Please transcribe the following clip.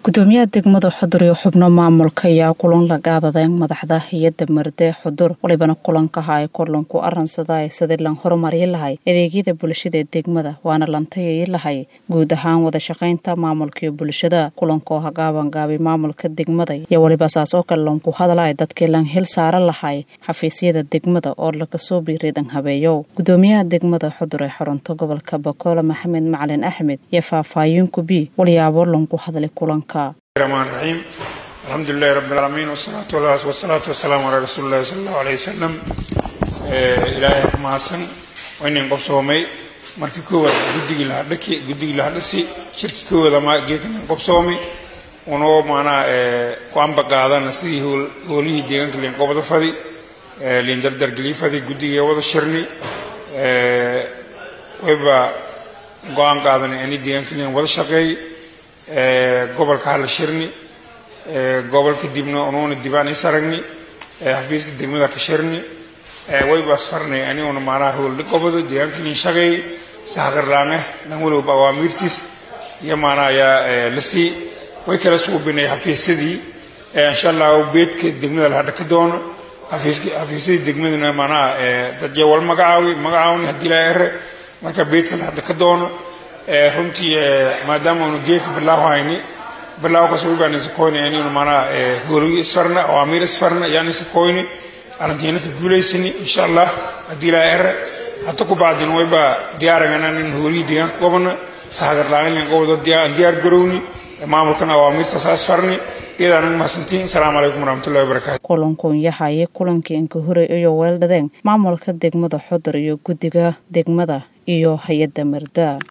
gudoomiyaha degmada xudur iyo xubno maamulka ayaa kulan la qaadadeen madaxda hay-adda marde xudur walibana kulankaha ay kulanku aransadaay sidii lan horumari lahay adeegyada bulshada ee degmada waana lantayay lahay guud ahaan wada shaqaynta maamulka iyo bulshada kulankoo hagaabangaabay maamulka degmada iyo waliba saas oo kale lanku hadalay dadkii lan hil saaran lahay xafiisyada degmada oo lagasoo biiridan habeeyo gudoomiyaha degmada xudur ee xarunta gobolka bakoole maxamed macalin axmed iyo faahfaahin kubi walyaabo lanku hadlay kulanka الرحمن الرحيم الحمد لله رب العالمين والصلاة والصلاة والسلام على رسول الله صلى الله عليه وسلم إلهي كماسن وإن قبصومي markii koowaad guddigii lahaa dhaki guddigii lahaa dhasi shirkii koowaad ama geedkan qobsoomi unoo maanaa ku amba qaadana sidii hoolihii deegaanka liin qobda fadi liin dardargelii fadi guddigii wada shirni wayba go-aan qaadanay ani deegaanka liin wada shaqeey gobolka hala shirni gobolka dibna unuuna dibaan is aragni xafiiska degmada ka shirni waybaas farnay aniguna maanaha howlda goboda deegaanka liin shaqeey sahaqarlaame dhan walowba awaamiirtiis iyo maanaa ayaa la sii way kala suubinay xafiisyadii insha allah beedka degmada la hadha ka doono xafiisyadii degmaduna maanaha dadya wal magacaawi magacaawni haddii laa ere marka beedka la hadha ka doono runtii maadaama unu geedka bilaaw hayni bilaaw kaas wibaan isakoyni aniguna maanaa howligi isfarna awaamiir isfarna yaan isakoyni alantiina ka guulaysani insha allah haddii laa ere hata ku bacdin wayba diyaaragana in howlihii deegaanka gobona sahagarlaain gobodo diyaar garowni maamulkana awaamiirta saas farni iyada anaga mahadsantiin asalaamu calaykum waraxmatullahi wabarakaatu kulankuun yahaye kulankii inka horey iyo weeldhadeen maamulka degmada xudur iyo guddiga degmada iyo hay-adda marda